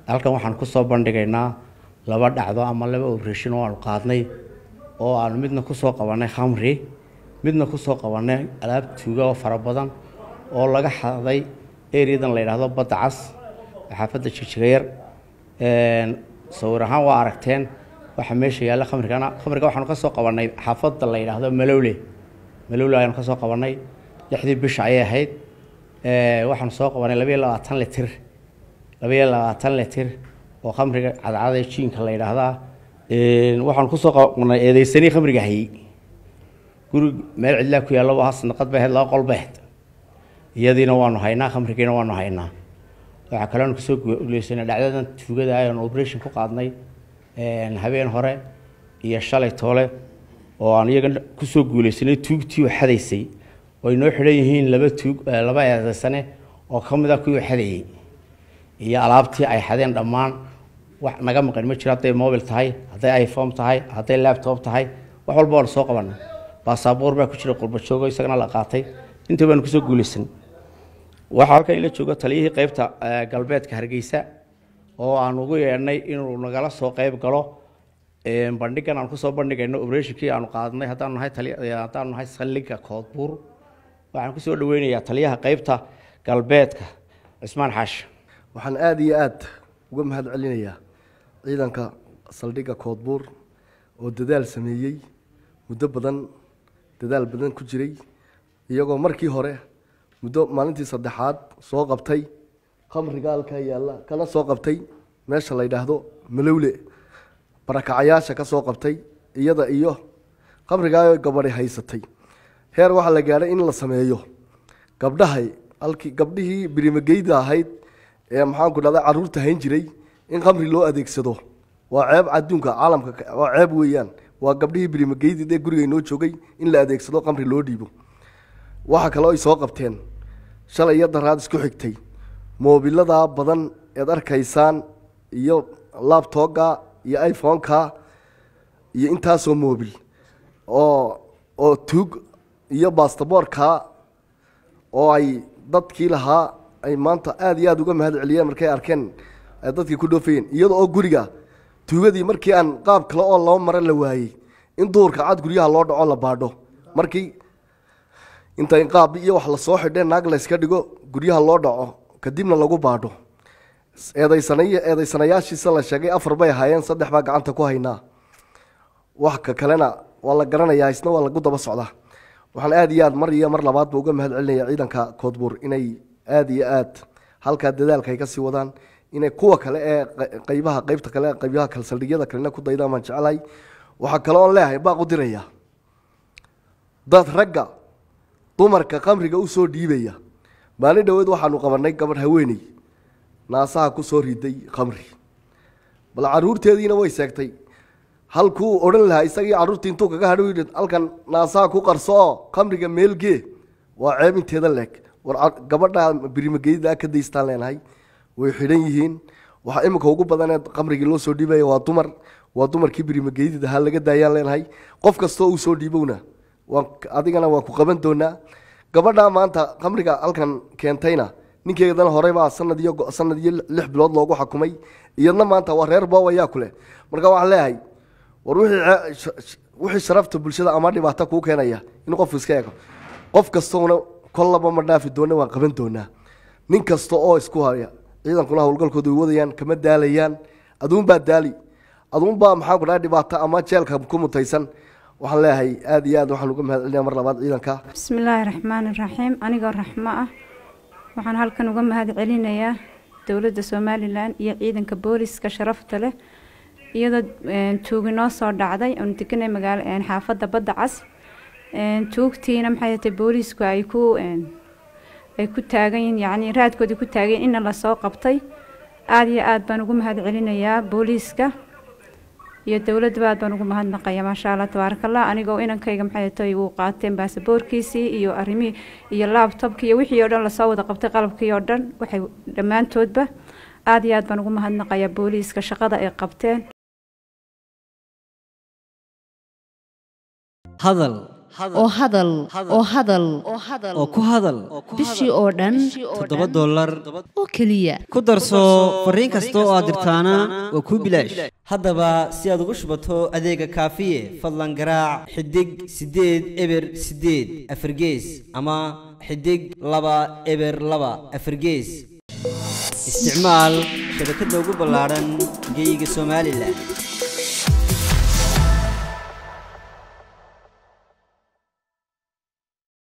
halkan waxaan kusoo bandhigaynaa laba dhacdo ama laba operation oo aanu qaadnay oo aanu midna kusoo qabanay khamri midna kusoo qabanay alaab tuuga oo fara badan oo laga xaday ereadan la yidhaahdo badda cas xaafadda jigjigayar sawir ahaan waa aragteen waxaa meesha yaalla khamrigana khamriga waxaanu ka soo qabanay xaafadda la yidhaahdo malowle malowle ayaanu ka soo qabanay lixdii bisha ayay ahayd waxaanu soo qabanay labayo labaatan litir labayo labaatan litir oo khamriga cadcada jiinka la yidhaahdaa waxaanu kusoo qabanay eedeysanii khamriga hayey guri meel cidlaa ku yaallo waa sanaqad bay ahayd laba qol bay ahayd iyadiina waanu haynaa khamrigiina waanu haynaa waxaa kaloonu kasoo guuleysanay dhacdadan tuugada ayanu operation ku qaadnay habeen hore iyo shalay toole oo aan iyaga kusoo guuleysanay tuugtii u xadaysay oo ay noo xidhan yihiin laba tuug laba eedeysane oo ka mid a kuwii xadayey iyo alaabtii ay xadeen dhammaan wax naga maqan ma jiro hadday mobil tahay hadday iphone tahay hadday laptop tahay wax walba waanu soo qabanay baasaboor baa ku jira qurbajoogo isagana la qaatay intii baanu kusoo guuleysanay waxaa halkan ila jooga taliyihii qeybta galbeedka hargeysa oo aan ugu yeedhnay inuu nagala soo qeyb galo bandhigan aan kusoo bandhigayno operatinkii aanu qaadnay haddaanu nahay haddaanu nahay saldhigga koodbuur waxaan kusoo dhaweynayaa taliyaha qeybta galbeedka cismaan xaashi waxaan aada iyo aada uga mahad celinayaa ciidanka saldhigga koodbuur oo dadaal sameeyey muddo badan dadaal badan ku jiray iyagoo markii hore muddo maalintii saddexaad soo qabtay khamriga halkaa yaalla kana soo qabtay meesha la yidhaahdo malowle barakacayaasha ka soo qabtay iyada iyo khamrigaa gabadhi haysatay heer waxaa la gaadhay in la sameeyo gabdhahay halkii gabdhihii birimageyda ahayd ee maxaanku dhahda caruurta hayn jiray in khamri loo adeegsado waa ceeb adduunka caalamka waa ceeb weeyaan waa gabdhihii birimageydi ee guriga inoo joogay in la adeegsado khamri loo dhiibo waxaa kaloo ay soo qabteen shalay iyo daraad isku xigtay moobiladaa badan eed arkaysaan iyo labtooga iyo iphone-ka iyo intaasoo moobil oo oo tuug iyo bastaboorka oo ay dadkii lahaa ay maanta aada iyo aada uga mahad celiyeen markay arkeen dadkii ku dhoofayeen iyada oo guriga tuugadii markii aan qaab kale oo laba mare la waayey in duhurka cad guryaha loo dhaco la baadho markii inta inqaab iyo wax lasoo xidhee naag layska dhigo guryaha loo dhaco kadibna lagu baadho eedaysanay eedaysanayaashiisa la sheegay afar bay ahaayeen saddex baa gacanta ku haynaa wax ka kalena waa la garanayaa isna waa lagu daba socdaa waxaan aada iyo aad mar iyo mar labaadba uga mahad celinaya ciidanka koodbuur inay aada iyo aad halkaa dadaalka ay kasii wadaan inay kuwa kale ee qeybaha qeybta kale qeybaha kale saldhigyada kalena ku daydaan baan jecelahay waxaa kale oon leeyahay baaq u diraya dad ragga dumarka khamriga u soo dhiibaya maalin dhoweed waxaanu qabanay gabadh haweeney naasaha ku soo riday khamri bal caruurteediina way seegtay halkuu odhan lahaa isagii carruurtii intuu kaga hadhow yidhi halkan naasaha ku qarso oo khamriga meelgee waa ceeb inteeda leeg war gabadha birimageydaa ka daystaan leenahay way xidhan yihiin waxaa imika ugu badanee khamrigii loo soo dhiibaya waa dumar waa dumarkii birimageydi ahaa laga daayaan leenahay qof kastoo uu soo dhiibowna waan adigana waan ku qaban doonaa gabadha maanta khamriga halkan keentayna ninkeedana horeybaa sanad iyo sanad iyo lix bilood loogu xakumay iyadna maanta waa reer boob ayaa ku leh marka waxaan leeyahay war wixii wixii sharafta bulshada ama dhibaato kuu keenaya in qofku iska eego qof kastoona kollaba ma dhaafi doona waan qaban doonaa nin kasta oo isku haya ciidankuna howlgalkooda way wadayaan kama daalayaan aduunbaa daali aduunbaa maxaan ku dhaha dhibaato ama jeelka ku mutaysan waxaan leeyahay aada iyo aad waxaan uga mahad celinaya mar labaad ciidanka bismi illaahi raxmaani raxiim anigoo raxmo ah waxaan halkan uga mahad celinayaa dowladda somalilan iyo ciidanka booliska sharafta leh iyadoo tuugi noo soo dhacday oonu deganay magaalo xaafadda badda cas tuugtiina maxay tahay booliisku ay ku ay ku taagan yihiin yacni raadkoodii ku taagan inna lasoo qabtay aada iyo aada baan ugu mahad celinayaa booliiska iyo dowladaba aad baan ugu mahadnaqaya maasha allah tabaaraka allah anigoo inankayga maxay tahay uu qaateen baasaboorkiisii iyo arrimihii iyo laabtobkii iyo wixii oo dhan lasoo wada qabtay qalabkii oo dhan waxay dhammaantoodba aada iyo aad baan ugu mahadnaqayaa booliiska shaqada ay qabteen hadal oo hadal oo hadal oo ku hadal bishii oo dhan toddoba dollar oo keliya ku darso fariin kasta oo aad dirtaana waa kuu bilaash haddaba si aad ugu shubato adeega kaafiye fadlan garaac xidig siddeed eber siddeed afargees ama xidig laba eber laba afargees isticmaal shabakadda ugu ballaadhan geyga somalilan